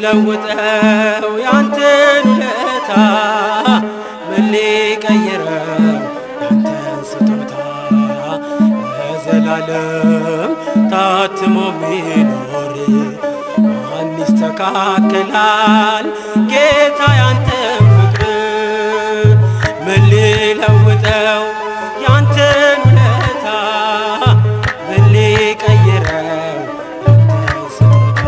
ሊለውጠው ያንተን ውለታ ምን ሊቀይረው ያንተን ስጦታ ለዘላለም ታትሞ ሚኖር ማን ይስተካከላል ጌታ ያንተን ፍቅር ምን ሊለውጠው ያንተን ውለታ ምን ሊቀይረው ያንተን ስጦታ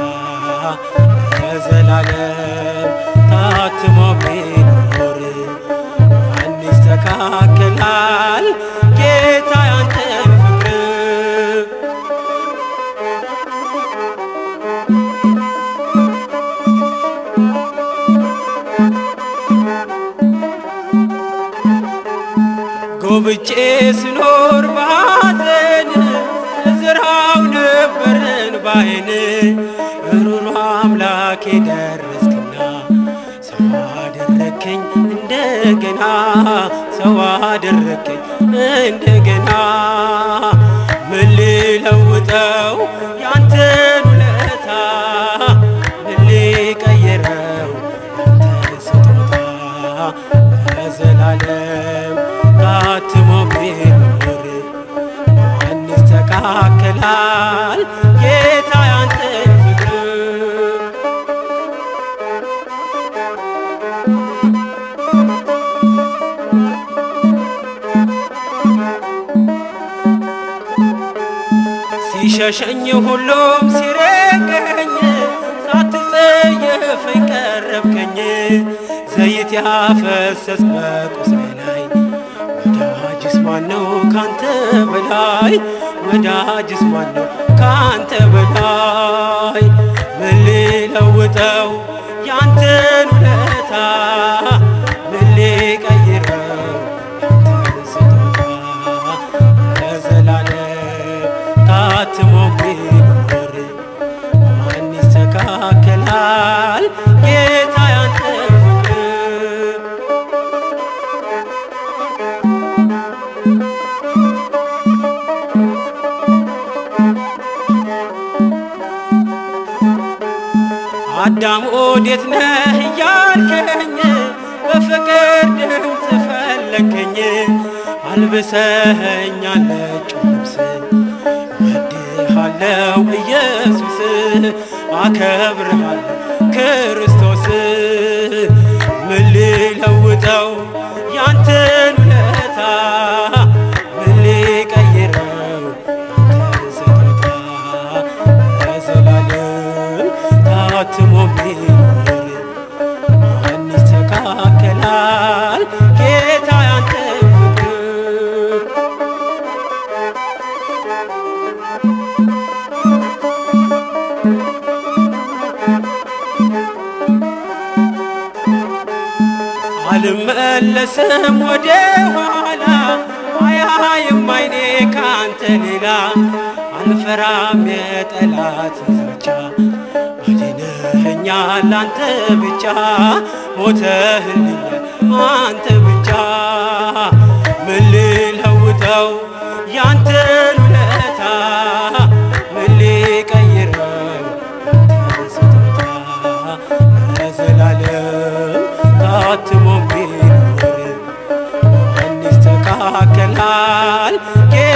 ለዘላለም ታትሞ ሚኖር ማን ይስተካከላል ጌታ ያንተን ፍቅር ጎብጬ ስኖር ባዘን እዝራው ነበርን ባይን ሩሩ አምላኬ ደረስክና ሰው አደረከኝ እንደገና ሰው አደረከኝ እንደገና ምን ሊለውጠው ያንተን ውለታ ምን ሊቀይረው ያንተን ስጦታ ለዘላለም ታትሞ ሚኖር ማን ይስተካከላል ጌታ ያንተን ፍቅር ሲሸሸኝ ሁሉም ሲርቀኝ ሳትጸየፈኝ ቀረብከኝ ዘይት ያፈሰስ በቁስሌ ላይ ወዳጅስ ማነው ካንተ በላይ ወዳጅስ ማነው ካንተ በላይ ምን ሊለውጠው ያንተን ውለታ ምን ሊቀይረው ያንተን ስጦታ ለዘላለም ታትሞ ሚኖር ማን ይስተካከላል ጌታ ያንተን ፍቅር አዳም ወዴት ነህ እያልከኝ በፍቅር ድምፅ ፈለከኝ አልብሰኸኛል ነጭ ልብስ ወድሃለው ኢየሱስ አከብርሃለሁ ክርስቶስ ምን ሊለውጠው ያንተን ውለታ ምን ሊቀይረው ያንተን ስጦታ ለዘላለም ታትሞ ሚኖር ማን ይስተካከላል ጌታ ያንተን ፍቅር አልመለስም ወደ ኋላ አያይም አይኔ ካንተ ሌላ አልፈራም የጠላት ዛቻ አድነኸኛል አንተ ብቻ ሞተህልኛል አንተ ብቻ ምን ልለውጠው ያንተን ውለታ ምን ሊቀይረው ያንተን ስጦታ ለዘላለም ታትሞ ሚኖር ማን ይስተካከላል